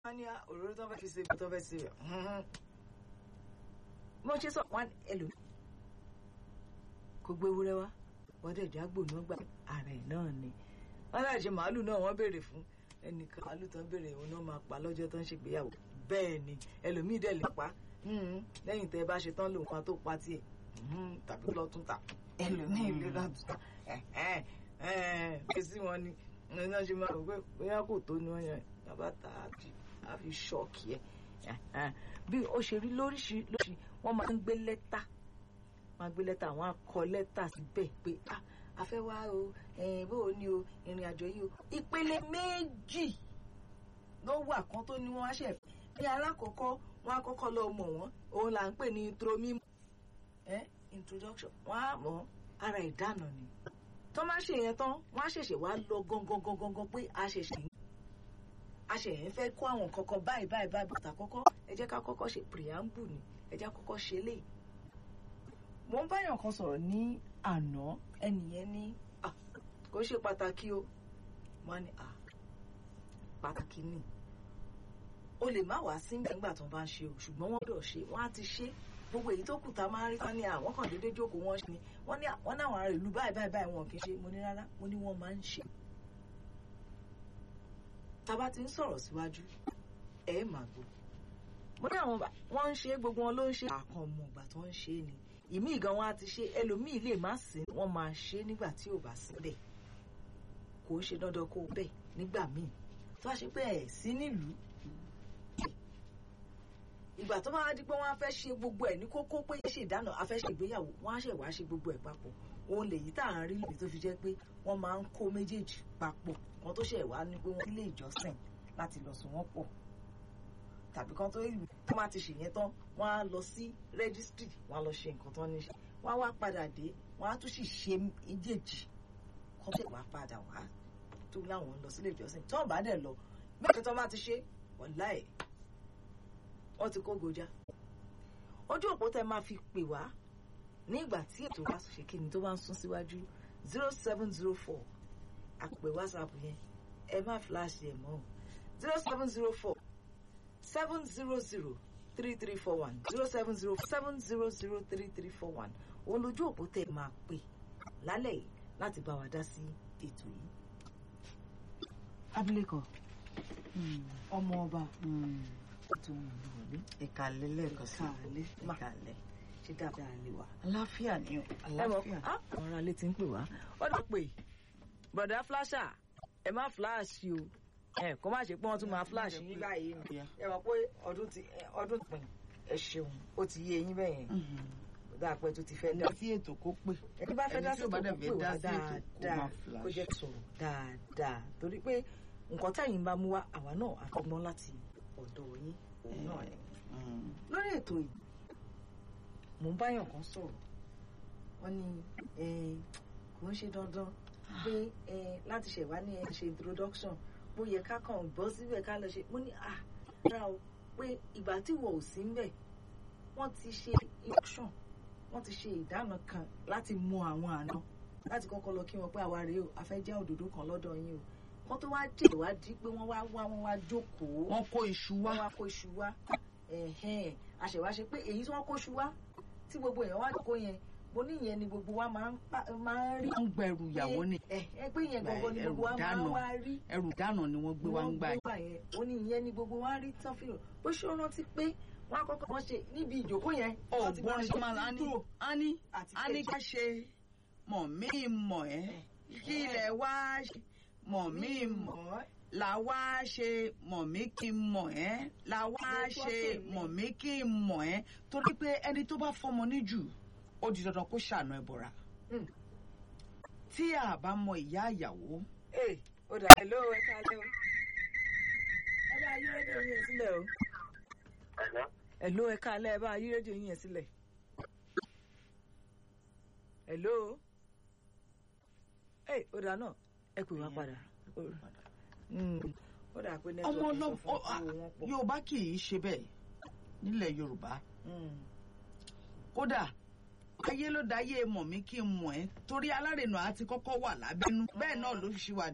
wọ́n ní òróró tó fẹ́ fi ṣe tó fẹ́ ṣe mo ṣe sọ wọn ẹlò kò gbé ewúrẹ́ wá wọ́n dẹ̀ jágbò náà gbà ara ẹ̀ náà ni wọ́n láì ṣe màálù náà wọ́n béèrè fún ẹnìkan màálù tó ń béèrè òun náà máa pa lọ́jọ́ tó ń ṣègbéyàwó bẹ́ẹ̀ ni ẹlòmíì dẹ̀ lè pa lẹ́yìn tẹ́ ẹ bá ṣe tán lòun kan tó pa tiẹ̀ tàbí lọ́tún tà ẹlòmíì lè lọ́tún tà ẹ̀ sí wọn ni iná ṣe máa rò pé bóyá kò tó ní wọn yẹn bàbá tà á fi ṣọ́ọ̀kì ẹ̀ bí ó ṣe rí lóríṣiríṣi wọ́n máa ń gbé lẹ́tà máa gbé lẹ́tà wọ́n á kọ lẹ́tà síbẹ̀ pé ah a fẹ́ wá o bó o ní o ìrìn àjò yìí o ìpele méjì ló wà kan tó ní wọ́n á ṣẹ̀ ní alákọ̀ọ́kọ́ wọ́n á kọ́kọ́ lọ mọ̀ wọ́n òun là ń pè ní intro mímọ́ introduction wọ́n á mọ̀ ara ìdáná ni tó máa ṣe yẹn tán wọ́n á ṣẹ̀ṣẹ̀ wá lọ gangan gangan gan pé a ṣẹ̀ṣẹ̀ a ṣẹ̀yìn fẹ́ kó àwọn kankan báyìí báyìí báyìí bàtà kọ́kọ́ ẹ jẹ́ ká kọ́kọ́ ṣe preamble ni ẹ jẹ́ kọ́kọ́ ṣe lè. mo ń báyàn kan sọ̀rọ̀ ní àná ẹnìyẹn ní kò ṣe pàtàkì o wọ́n ní pàtàkì ni o lè má wá sí nígbà tó bá ń ṣe o ṣùgbọ́n wọ́n gbọ́dọ̀ ṣe wọ́n á ti ṣe gbogbo èyí tó kù tá a máa ń rí tán ní àwọn kan déédéé jókòó wọ́n ṣe ni wọ́n ní àwọn ará ìlú báyìí báyìí báyìí wọn kì í ṣe mo ní rárá mo ní wọ́n máa ń ṣe tá a bá ti ń sọ̀rọ̀ síwájú ẹ máa gbọ́ mo ní àwọn wọ́n ń ṣe gbogbo wọn ló ń ṣe àkàn ọmọ ìgbà tó ń ṣe ni ìmí ìgan wọn á ti ṣe ẹlòmíì lè má sí wọ́n máa ṣe nígbà tí ò bá sí bẹ́ẹ̀ kò ń ṣe dandan kó bẹ́ẹ̀ nígbà míì tó bá ṣe pé ẹ̀ sí nílùú ìgbà tó bá di pé wọ́n á fẹ́ ṣe gbogbo ẹ̀ ní kókó pé ṣe ìdáná a fẹ́ ṣe ìgbéyàwó wọ́n á ṣe wá ṣe gbogbo ẹ̀ papọ̀ òun lèyí tá à ń rí lè tó fi jẹ́ pé wọ́n máa ń kó méjèèjì papọ̀ kan tó ṣe wá ní pé wọ́n lé ìjọsìn láti lọ sùn wọ́n pọ̀ tàbí kan tó ìlú tó máa ti ṣèyẹn tán wọ́n á lọ sí rẹ́gísítírì wọ́n á lọ ṣe nǹkan tán ní ṣe wọ́n á wá padà dé wọ́n á tún sì ṣe méjèèjì kan tó wá padà wá tó láwọn lọ sílé ìjọsìn tó bá dẹ̀ lọ mẹ́rin tó máa ti ṣe wàláì wọ́n ti kó gojá ojú òpó tẹ máa fi pè wá ní ìgbà tí ètò wa ṣe kí ni tó bá ń sún síwájú zero seven zero four àpè whatsapp yẹn ẹ má flash ẹ mọ́ zero seven zero four seven zero zero three three four one zero seven zero seven zero zero three three four one òun lójú òpó tẹ máa pè lálẹ́ yìí láti bá wa dá sí ètò yìí. abilékọ ọmọ ọba tó ń wọlé ìkàlẹ̀ lẹ́ẹ̀kan sí ìkàlẹ̀ ìkàlẹ̀ ṣe dáadáa lè wà. àláfíà ni o ẹ mọ̀ àláfíà. àwọn ará ilé ti ń pè wá ó dọ̀ pé bọ̀dá flasher ẹ má flash o ẹ kó má ṣe pé wọ́n tún máa flash yín báyìí nù ẹ mọ̀ pé ọdún ti ọdún pin ẹ ṣeun ó ti yé eyín bẹ́ẹ̀ yẹn dáa pé tó ti fẹ́ ẹni dá tí ètò kó pè ẹni bá fẹ́ ẹni dá tí sí ò bá ètò dẹ̀ kó fẹ́ pè wá dá sí ètò kó dáadáa máa kó flash. jẹ́ sọ̀rọ̀ dáadáa torí pé nǹkan táyìn bá mú wá àwa náà àfọgbọ́n láti ọ̀dọ̀ yín òun náà ni Mm. lórí ètò yìí mò ń báyàn kan sọ̀rọ̀ wọ́n ní eh, kò ń ṣe dandan pé eh, láti ṣẹ̀wá ní ẹ ṣe introduction bó yẹ ká kàn bọ́ síbẹ̀ ká lọ ṣe mo ní à rà o pé ìgbà tí wọ́n ò sí ń bẹ̀ wọ́n ti ṣe introduction wọ́n ti ṣe ìdáná kan láti mọ àwọn àna láti kọ́kọ́ lọ kí wọn pé àwa rèé o a fẹ́ jẹ́ òdòdó kan lọ́dọ̀ yín o wọ́n tó wá jẹ́ ìwádìí pé wọ́n wá wá wọ́n wá jókòó wọ́n kó iṣu wá wọ́n wá kó iṣu wá ẹ̀hẹ́n àṣẹwá ṣe pé èyí tí wọ́n kó iṣu wá tí gbogbo èèyàn wá kó yẹn mo ní ìyẹn ni gbogbo wa máa ń pa- máa ń rí wọ́n ń gbẹrù ìyàwó ni ẹ ẹ pé ìyẹn gbogbo ni gbogbo wa máa ń wá rí ẹrù dáná ni wọ́n gbé wá ń gbà yìí. yẹn ó ní ìyẹn ni gbogbo wa rí tán fìlò bó ṣe ó rántí pé wọ́n á kọ́kọ́ wọ́n ṣe níbi ìjókòó yẹn wọ́n ti máa ọ̀gbọ́n ṣe ṣe máa ń ní intro ani àti ani kejì. ká ṣe mọ̀ mí mọ̀ ẹ́ kí ilẹ̀ wá ṣe mọ̀ mí mọ̀ là wá ṣe mọ̀ mí kí n mọ̀ ẹ́ là wá ṣe mọ̀ mí kí n mọ̀ ẹ́ torí pé ẹni tó bá fọmọ níjù ó di dandan kó ṣàánú ẹ bọ̀ra Mm. tí a bá mọ ìyá ìyàwó ee ó dà ẹ ló ẹ kálẹ́ o ẹ bá yí rédíò yín yẹn sílẹ̀ o Hello? ẹ ló ẹ kálẹ́ ẹ bá yí rédíò yín yẹn sílẹ̀ ẹ ló ee ó dà náà ẹ pè wá padà Mm. ó dà pé ọmọ nẹ́tíwọ̀kì sọ ọlọ́mọ fún owó wọn pọ̀ yorùbá kì í ṣe bẹ́ẹ̀ nílẹ̀ yorùbá Mm. kódà ayé ló dáyé mọ̀ mí kí n mọ̀ ẹ́ torí alárènà àti kọ́kọ́ wà lábẹ́nú bẹ́ẹ̀ náà ló ṣì wà